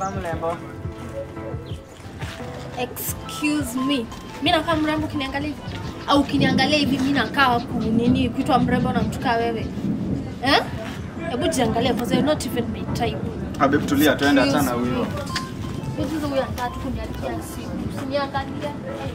nakaa mrembo. Excuse me. Mimi nakaa mrembo ukiniangalia hivi? Au ukiniangalia hivi mimi nakaa ku nini kuitwa mrembo na mtu kaa wewe? Eh? Hebu jiangalie because you're not even my type. Abe tulia tuende achana huyo. Hizi huyo anataka tu kuniharibia simu. Usiniangalie.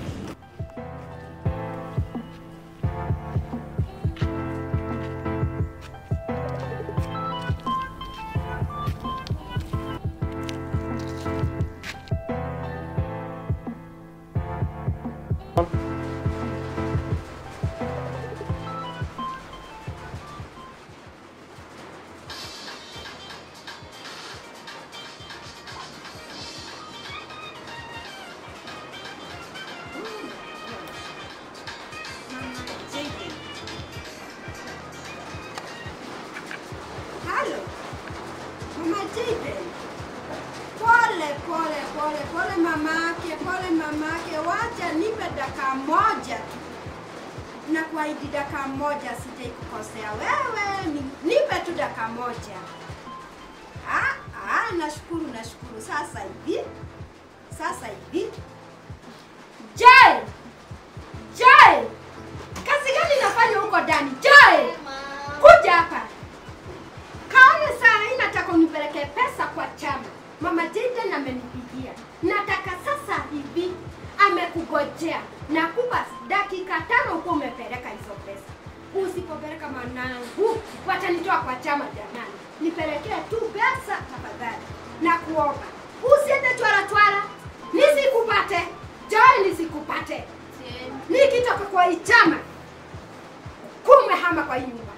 Halo. Mama Jaden. Pole pole pole pole mamake, pole mamake. Wacha nipe dakika moja tu. Na kuahidi dakika moja sitaikukosea wewe. ni- Nipe tu dakika moja. Ah, ah, nashukuru nashukuru. Sasa hivi. Sasa hivi. Jay! Jay! Kazi gani nafanya huko ndani? Jay! Kuja hapa. Kaone saa hii nataka unipelekee pesa kwa chama. Mama Jaden amenipigia. Nataka sasa hivi amekugojea. Nakupa dakika tano huko umepeleka hizo pesa. Usipopeleka mwanangu, watanitoa kwa chama jamani. Nipelekee tu pesa tafadhali. Na kuomba. Usiende twara twara. Nisikupate. Joy nisikupate. Nikitoka kwa hii chama. Kumwe hama kwa hii nyumba.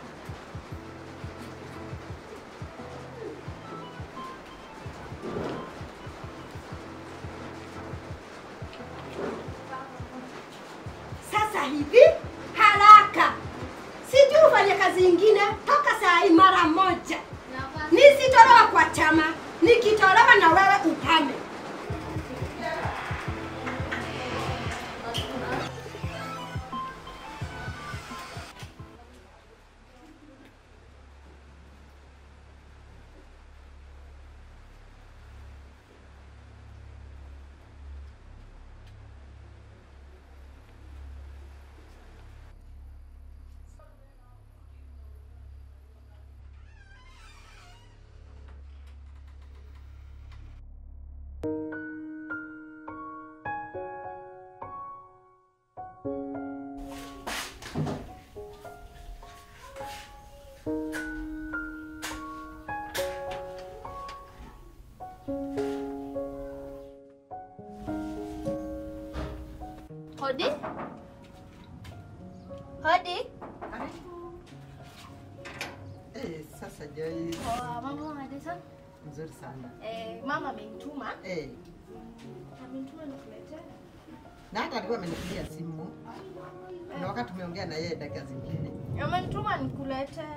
sasa hivi haraka, sijui ufanye kazi ingine toka saa hii mara moja. Nisitolewa kwa chama, nikitolewa na wewe upame. Hodi? Hodi? Eh, sasa Joy, Oh, mama Madison. nzuri sana. Eh, mama amenituma. Eh, Amenituma nikuletee. na hata alikuwa amenipigia simu na wakati tumeongea na yeye dakika zingine. Amenituma nikuletee.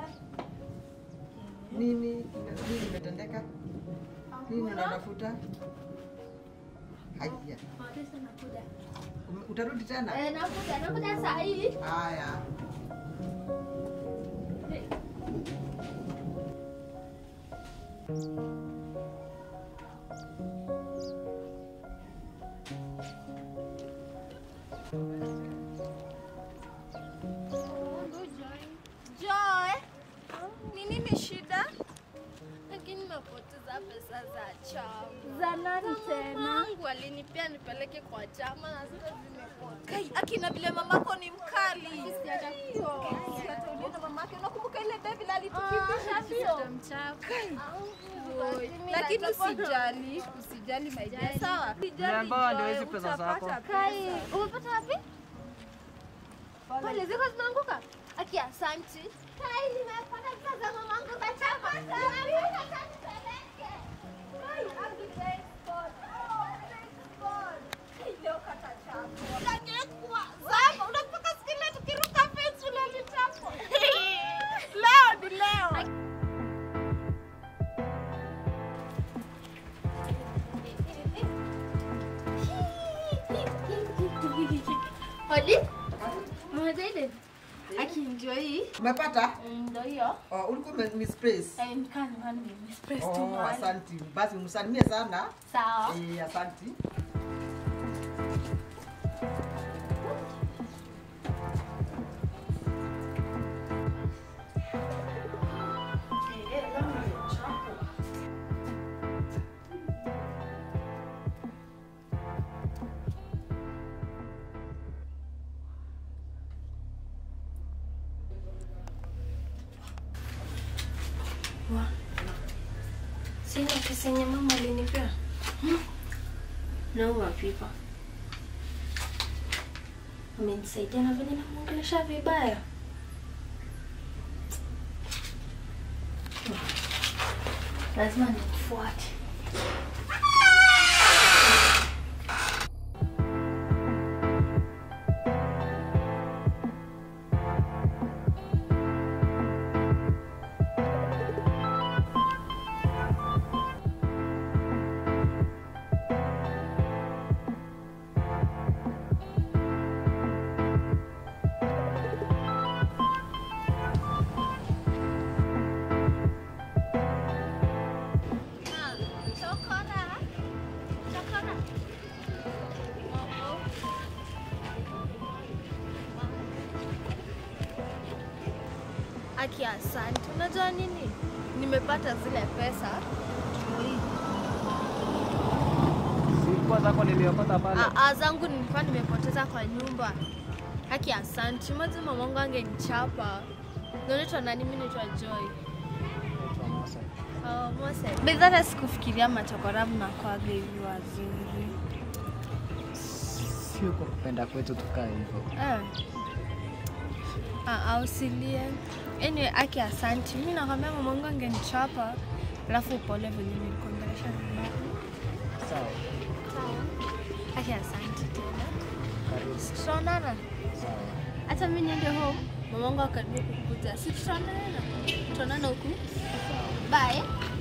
Nini nini imetendeka? Nini unatafuta? Haya, Madison nakuja. ume- utarudi tena? Eh, nakuja, nakuja saa hii. Haya. Joy, ni nini shida? Lakini nimepoteza pesa za chama. Za nani tena? Mamangu alinipea nipeleke kwa chama na sasa zimepotea. Kai, akina vile mamako ni mkali. Sijaja kuoa. Hata uliona mamake, unakumbuka ile baby alitukimbisha mbio? Oi, Lakini usijali, usijali my dear. Sawa? Mrembo ndio hizi pesa zako. Kai, umepata wapi? Pale ziko zinaanguka. Aki asanti. Kai, nimepata pesa za mamangu kwa chama. Kai, Abdi thanks God. Oh, thanks God. Kai, leo kata chapa. Unangekwa. Zama, unakumbuka siku ile tukiruka fence ulilitapwa. Leo ni leo. Hodi? Mama Zaiden. Aki ndio hii. Umepata? Mm, Ndio hiyo. Oh, ulikuwa ume- misplace. Eh, nikaa nyumbani nimespress tu Oh, mahali. asanti. Basi msalimie sana. Sawa. Eh, asanti. Sina pesa yenye mama alinipea. Hmm. Nauma pipa. Amenisaidia na venye namwongelesha vibaya. Lazima nimfuate. Chokora. Chokora. Aki, asante. Unajua nini? Nimepata zile pesa. Sikuwa zako niliokota pale. Ah, ah, zangu nilikuwa nimepoteza kwa nyumba. Haki asante. Maji mamangu angenichapa. Naitwa nani? Mimi naitwa Joy. Oh, Mose. But hata sikufikiria machokora mnakwaga hivi wazuri. Sio kwa kupenda kwetu tukaa hivyo. Eh. Ah, ah, usilie. Anyway, Aki asante. Mimi nakwambia mamangu angenichapa. Alafu pole venye nilikuongelesha vibaya. Sawa. Aki asante tena. Karibu. Tutaonana. Sawa. hata mi niende home mamangu akaribia kukuja si tutaonana tutaonana huku bye